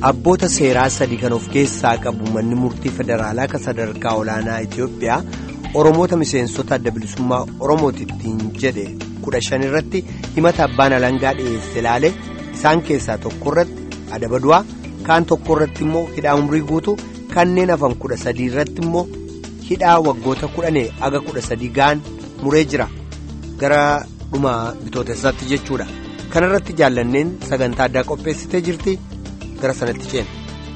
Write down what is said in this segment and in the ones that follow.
abboota seeraa sadii kan of keessaa qabu manni murtii federaalaa kan sadarkaa olaanaa Itoophiyaa oromoota miseensota adda bilisummaa oromootittiin jedhe kudha shan irratti himata abbaan alangaa dhiyeesse ilaale isaan keessaa tokko irratti adaba du'aa kaan tokko irratti immoo hidhaa umrii guutuu kanneen hafan kudha sadii irratti immoo hidhaa waggoota kudhanii aga kudha sadii ga'an muree jira gara dhuma bitootessaatti jechuudha kanarratti jaallanneen sagantaa addaa qopheessitee jirti. gara sanatti ceena.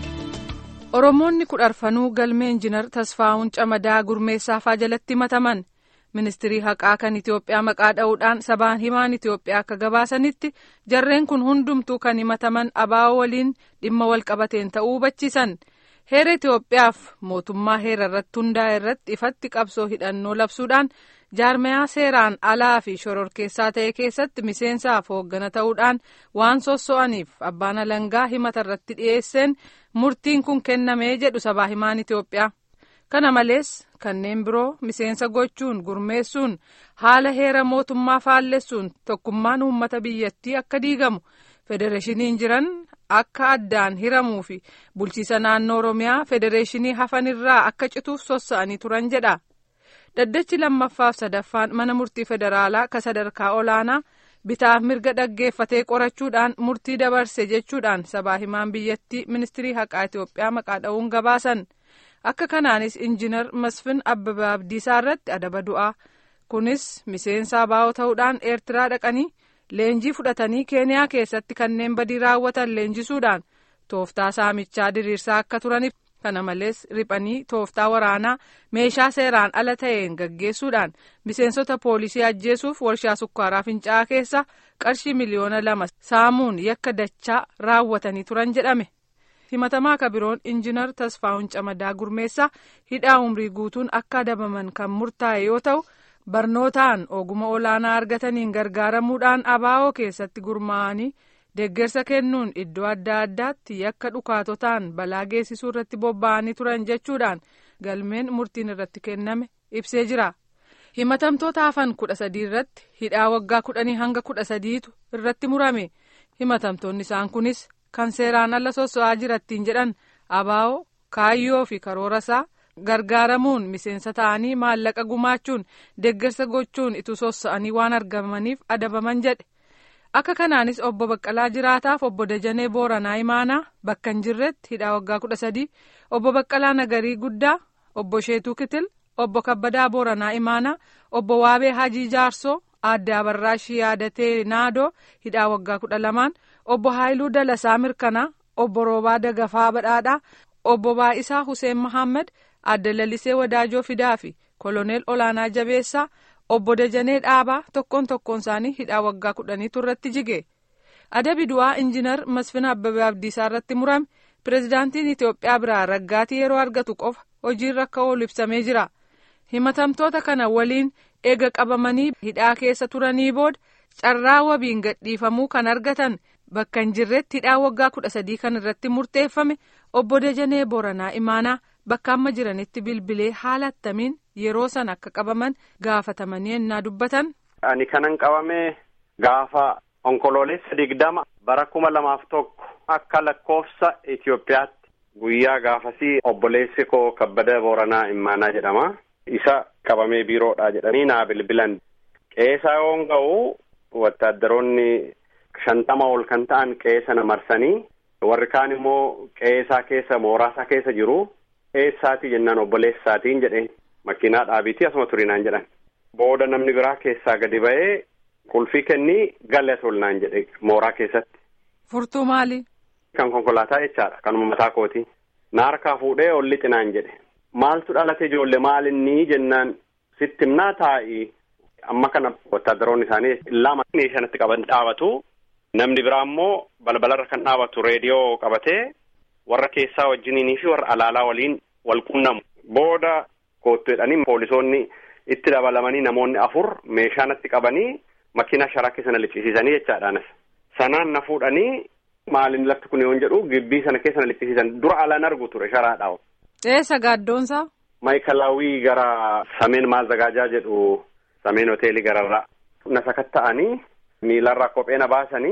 Oromoonni kudharfanuu galmee injinar Tasfaa'uun Camadaa Gurmeessaafaa jalatti himataman ministirii haqaa kan Itoophiyaa maqaa dha'uudhaan sabaan himaan Itoophiyaa akka gabaasanitti jarreen kun hundumtuu kan himataman abaa'oo waliin dhimma wal qabateen ta'uu hubachiisan heera Itoophiyaaf mootummaa heera irratti hundaa'e irratti ifatti qabsoo hidhannoo labsuudhaan jaarmayaa seeraan alaa fi shororkeessaa ta'e keessatti miseensaaf hooggana ta'uudhaan waan sosso'aniif abbaan alangaa himata irratti dhiyeesseen murtiin kun kennamee jedhu sabaa himaan Itoophiyaa. Kana malees kanneen biroo miseensa gochuun gurmeessuun haala heera mootummaa faallessuun tokkummaan uummata biyyattii akka diigamu federeeshiniin jiran akka addaan hiramuu fi bulchiisa naannoo Oromiyaa federeeshinii hafanirraa akka cituuf sossa'anii turan jedha. Daddachi lammaffaaf sadaffaan mana murtii federaalaa ka sadarkaa olaanaa bitaaf mirga dhaggeeffatee qorachuudhaan murtii dabarse jechuudhaan sabaa himaan biyyattii ministirii haqaa Itoophiyaa maqaa dha'uun gabaasan. Akka kanaanis injinar Masfin Abbabaa Abdiisaa irratti adaba du'aa. Kunis miseensa abaa'oo ta'uudhaan Eertiraa dhaqanii leenjii fudhatanii Keeniyaa keessatti kanneen badii raawwatan leenjisuudhaan tooftaa saamichaa diriirsaa akka turaniif. kana malees riphanii tooftaa waraanaa meeshaa seeraan ala ta'een gaggeessuudhaan miseensota poolisii ajjeesuuf warshaa sukkaaraa fincaa'aa keessa qarshii miliyoona lama saamuun yakka dachaa raawwatanii turan jedhame himatamaa kabiroon injinar tasfaa'uun camadaa gurmeessaa hidhaa umrii guutuun akka adabaman kan murtaa'e yoo ta'u barnootaan oguma olaanaa argataniin gargaaramuudhaan abaa'oo keessatti gurmaa'anii. deeggarsa kennuun iddoo adda addaatti yakka dhukaatotaan balaa geessisuu irratti bobba'anii turan jechuudhaan galmeen murtiin irratti kenname ibsee jira himatamtoota hafan kudha sadii irratti hidhaa waggaa kudhanii hanga kudha sadiitu irratti murame himatamtoonni isaan kunis kan seeraan ala sosso'aa jirattiin jedhan abaa'oo kaayyoo fi karoorasaa gargaaramuun miseensa ta'anii maallaqa gumaachuun deeggarsa gochuun ituu sosso'anii waan argamaniif adabaman jedhe. akka kanaanis obbo Baqqalaa Jiraataaf obbo Dajanee Booranaa Imaanaa bakka hin jirretti hidhaa waggaa kudha sadii obbo Baqqalaa Nagarii Guddaa obbo Sheetuu Kitil obbo Kabbadaa Booranaa Imaanaa obbo Waabee Hajii Jaarsoo aadde Abarraashii Yaadatee Naadoo hidhaa waggaa kudha lamaan obbo Haayiluu Dalasaa Mirkanaa obbo Roobaa Dagafaa Badhaadhaa obbo Baa'isaa Huseen Mahammad aadde Lalisee Wadaajoo Fidaa fi koloneel Olaanaa Jabeessaa. obbo Dajanee Dhaabaa tokkoon tokkoon isaanii hidhaa waggaa kudhaniitu irratti jige adabi du'aa injinar Masfin Abbabee Abdiisaa irratti murame pirezidaantiin Itoophiyaa biraa raggaatii yeroo argatu qofa hojiirra akka oolu ibsamee jira himatamtoota kana waliin eega qabamanii hidhaa keessa turanii booda carraa wabiin gadhiifamuu kan argatan bakka hin jirretti hidhaa waggaa kudha sadii kan irratti murteeffame obbo Dajanee Booranaa Imaanaa bakka amma jiranitti bilbilee haala attamiin yeroo san akka qabaman gaafatamanii ennaa dubbatan. Ani kanan qabame gaafa onkoloolessa digdama bara kuma lamaaf tokko akka lakkoofsa Itoophiyaatti guyyaa gaafasii obboleessi koo kabbada booranaa immaanaa jedhama. Isa qabamee biiroodha jedhanii naa bilbilan. Qeesaa yoon ga'u wattaaddaroonni shantama ol kan ta'an qeesa na marsanii warri kaan immoo qeesaa keessa mooraasaa keessa jiru. Eessaati jennaan obboleessaatiin jedhe makiinaa dhaabiitii asuma turinaan jedhan. Booda namni biraa keessaa gadi ba'ee qulfii kennii galee tolnaan jedhe mooraa keessatti. Furtuu maali? Kan konkolaataa jechaadha. Kanuma mataa kooti. Na harkaa fuudhee ol lixinaan jedhe. Maaltu dhalate ijoollee maalinni jennaan sitti himnaa taa'i. Amma kana wattaaddaroonni isaanii lama shanatti qaban dhaabatu. Namni biraa immoo balbalarra kan dhaabatu reediyoo qabatee warra keessaa wajjiniinii fi warra alaalaa waliin wal qunnamu. Booda koottu jedhanii poolisoonni itti dabalamanii namoonni afur meeshaa natti qabanii makiina sharaa keessa na liqqisiisanii jechaadhaanas. Sanaan na fuudhanii maalin lafti kun yoon jedhu gibbii sana keessa na liqqisiisan dura alaan argu ture sharaadhaa. Eessa gaaddoonsaa? Maayikalaawwii gara sameen maazagaajaa jedhu sameen hoteelii gararraa. Na sakatta'anii miilarraa kophee na baasanii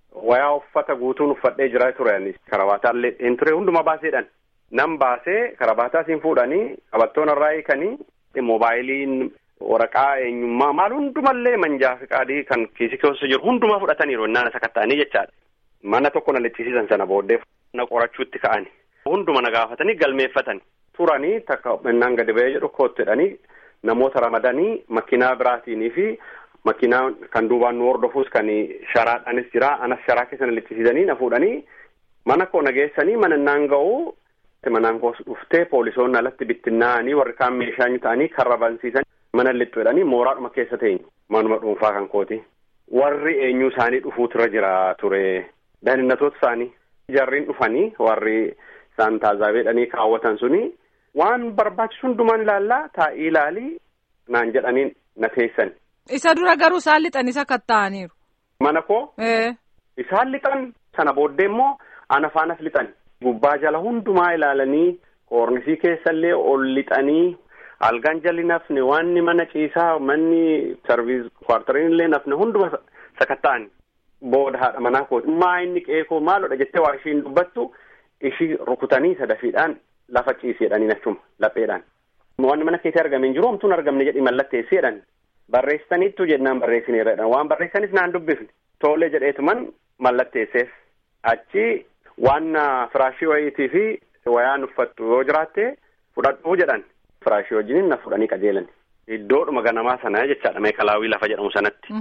wayaa uffata guutuun uffadhee jira ture karabaataallee hin ture hunduma baaseedhaan nan baasee karabaataa siin fuudhanii qabattoon irraa hiikanii moobaayiliin waraqaa eenyummaa maal hundumallee manjaa fi qaadii kan kiisii keessa jiru hundumaa fudhataniiru innaan isa katta'anii jechaadha. Mana tokko na lichisiisan sana booddee na qorachuutti ka'ani. Hunduma na gaafatanii galmeeffatani. Turanii takka innaan gadi ba'ee jedhu koottedhanii namoota ramadanii makiinaa biraatinii fi makiinaa kan duubaan nu hordofuus kan sharaadhaanis jira anas sharaa keessa na lichisiisanii na fuudhanii mana koo na geessanii mana innaan ga'uu manaan koos dhuftee poolisoonni alatti bittinnaa'anii warri kaan meeshaa ta'anii karra bansiisan mana lixxu jedhanii mooraadhuma keessa teenyu manuma dhuunfaa kan kooti. Warri eenyu isaanii dhufuutu irra jira ture. Daaninnatoota isaanii jarriin dhufanii warri isaan taazaabeedhanii kaawwatan suni waan barbaachisu hundumaan ilaallaa taa'ii ilaalii naan jedhanii na teessan. Isa dura garuu isaan lixan isa katta'aniiru. Mana koo. Isaan lixan sana booddee immoo ana faanas lixan. Gubbaa jala hundumaa ilaalanii koornisii keessallee ol lixanii algaan jalli nafne waanni mana ciisaa manni sarviis kwartariin illee nafne hunduma sakatta'ani. Booda haadha manaa kooti maa inni qeekoo maalodha jettee waa ishiin dubbattu ishii rukutanii sadafiidhaan lafa ciiseedhanii achuma lapheedhaan. Wanni mana keessatti argame hin jiru homtuun argamne jedhii mallatteesseedhaan barreessitaniittu jennaan barreessineerradha waan barreessanis naan dubbifne toolee jedheetuman mallatteesseef achi waan firaashii wayiitii fi wayaan uffattu yoo jiraatte fudhadhuu jedhan firaashii wajjiniin na fudhanii qajeelan iddoodhuma ganamaa sana jechaadha meekalaawii lafa jedhamu sanatti.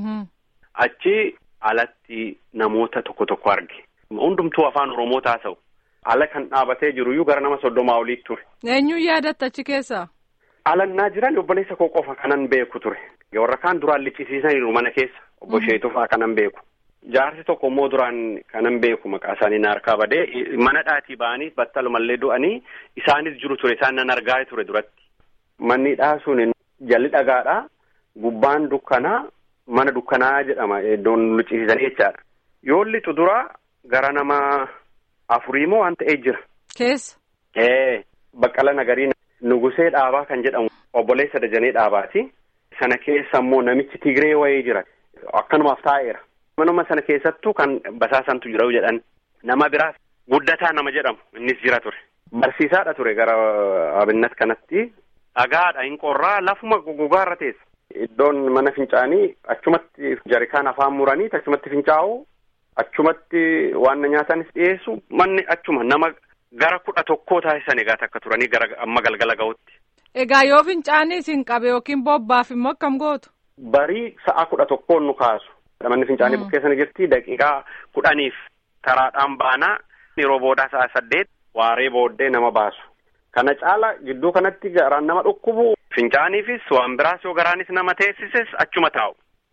Achi alatti namoota tokko tokko arge hundumtuu afaan oromoo taasa'u ala kan dhaabatee jiruyyuu gara nama soddomaa olii ture. Eenyuun yaadatta achi keessaa? Alannaa jiran obboleessa koo qofa kanan beeku ture. Warra kaan duraan lichisiisaniiru mana keessa obbo Sheetuu fa'aa kanan beeku. Jaarsi tokko immoo duraan kanan beeku maqaa isaanii na harkaa badee mana dhaatii ba'anii battalumallee du'anii isaanis jiru ture isaan nan argaa ture duratti. Manni dhaasuun jalli dhagaadhaa gubbaan dukkanaa mana dukkanaa jedhama iddoon lichisiisanii jechaadha. Yoo lixu dura gara nama afurii moo waan ta'ee jira. Keessa. Ee baqqala nagarii nugusee dhaabaa kan jedhamu obboleessa dajanee dhaabaati. Sana keessa immoo namichi Tigree wayii jira. Akkanumaaf taa'eera. Manuma sana keessattuu kan basaasantu jira jedhan nama biraas guddataa nama jedhamu innis jira ture. Barsiisaadha ture gara abinnat kanatti. Dhagaadha hin qorraa lafuma gogaarra teessa. Iddoon mana fincaanii achumatti jarikaan afaan muranii achumatti fincaa'u achumatti waan nyaatanis dhiyeessu manni achuma nama gara kudha tokkoo taasisan egaa takka turanii gara amma galgala ga'utti. Egaa yoo fincaanii isin qabe yookiin bobbaaf immoo akkam gootu? Barii sa'a kudha tokkoon nu kaasu. Manni fincaanii bukkee sana jirti daqiiqaa kudhaniif karaadhaan baanaa yeroo boodaa sa'a saddeet waaree booddee nama baasu. Kana caala gidduu kanatti garaan nama dhukkubu fincaaniifis waan biraas yoo garaanis nama teessises achuma taa'u.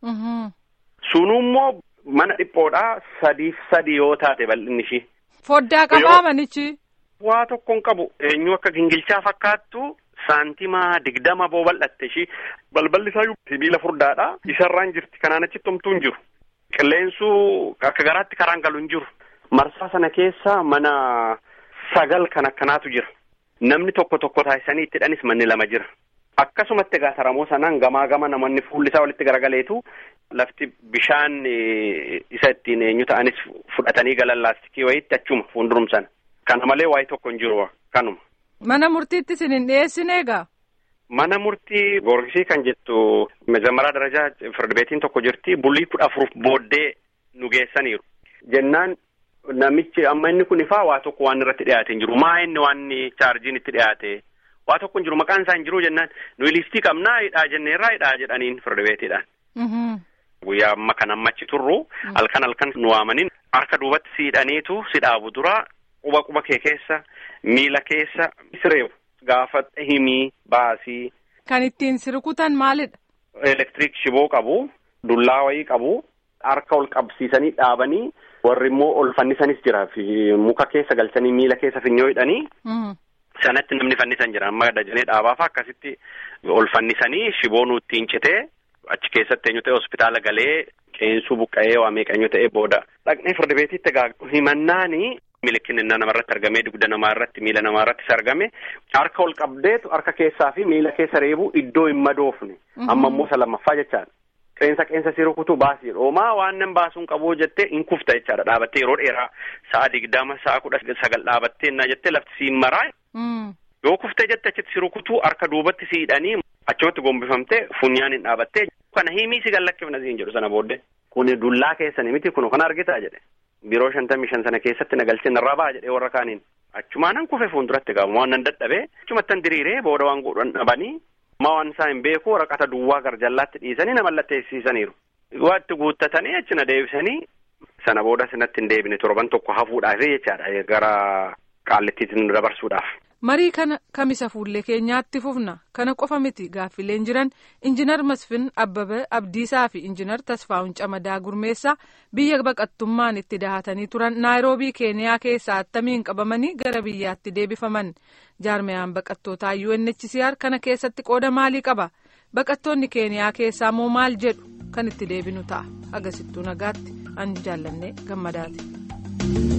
Sunummoo mana dhiphoodhaa sadiif sadi yoo taate bal'inni ishii. Foddaa qabaa manichi. Waa tokkoon qabu eenyu akka gingilchaa fakkaattu saantimaa digdama boo bal'atte ishii balballi isaa sibiila furdaadha isarraan jirti kanaan achitti homtuu hin jiru. Qilleensuu akka garaatti karaan galu hin jiru. Marsaa sana keessa mana sagal kan akkanaatu jira. Namni tokko tokko taasisanii itti hidhanis manni lama jira. Akkasumatti egaa taramoo sanaan gamaa gama namoonni fuulli isaa walitti garagaleetu lafti bishaan isa ittiin eenyu ta'anis fudhatanii galan laastikii wayiitti achuma fuuldurumsan. Kana malee waayee tokko hin jiru kanuma. Mana murtiitti isin hin dhiyeessine egaa? Mana murtii Goorgisii kan jettu mezamaraa darajaa firdibeetiin tokko jirti bulii kudha afur booddee nu geessaniiru. Jennaan namichi amma inni kun ifaa waa tokko waan irratti dhiyaate hin jiru. Maa inni waan chaarjiin itti dhiyaate waa tokko hin jiru maqaan isaa hin jiru jennaan nuyi liistii qabnaa hidhaa jenneerraa hidhaa jedhaniin firdibeetiidhaan. Guyyaa amma kan amma achi turru halkan halkan nu waamaniin harka duubatti si hidhaniitu si dhaabu dura quba quba kee keessa miila keessa sireefu gaafa himii baasii. Kan ittiin si rukutan maalidha? Elektiriik shiboo qabu dullaa wayii qabu harka ol qabsiisanii dhaabanii warri immoo ol fannisanis jira muka keessa galchanii miila keessa finyoo hidhanii. Sanatti namni fannisan jira amma dajanee dhaabaaf akkasitti ol fannisanii shiboo nu ittiin citee achi keessatti eenyu ta'e hospitaala galee qeensuu buqqa'ee waa meeqa ta'e booda dhaqnee firdibeetitti egaa himannaani milikin innaa namarratti argamee dugda namaa irratti miila namaa irrattis argame harka ol qabdeetu harka keessaa fi miila keessa reebu iddoo hin madoofne amma immoo isa lammaffaa jechaadha. qeensa qeensa si rukutu baasii dhoomaa waan nan baasuun qabu jettee hin kufta jechaadha dhaabattee yeroo dheeraa sa'a digdama sa'a kudha sagal dhaabattee naa jettee lafti si maraa. Yoo kuftee jette achitti si rukutuu harka duubatti si hidhanii achumatti gombifamtee funyaan hin dhaabattee kana himii si gallakkifna siin jedhu sana booddee. Kuni dullaa keessanii miti kun kana argitaa jedhe. Biroo shantamii shan sana keessatti nagalchee narraa ba'a jedhee warra kaaniin. Achumaanan kufe fuulduratti qabu waan nan dadhabee achumattan diriiree booda waan godhan dhabanii maa waan isaa hin beeku waraqata duwwaa garjallaatti dhiisanii na mallatteessisaniiru. Waa itti guuttatanii achi na deebisanii sana booda sinatti hin deebine torban tokko hafuudhaaf jechaadha gara qaallittiitti dabarsuudhaaf. marii kana kamisa fuullee keenyaatti fufna kana qofa miti gaaffileen jiran injinar masfin abbabee abdiisaa fi injinar tasfaa'un camadaa gurmeessaa biyya baqattummaan itti dahatanii turan naayiroobii keeniyaa keessaa attamiin qabamanii gara biyyaatti deebifaman jaarmiyaan baqattootaa UNHCR kana keessatti qooda maalii qaba baqattoonni keeniyaa keessaa moo maal jedhu kan itti deebinu ta'a agasittuu nagaatti an jaallanne gammadaati.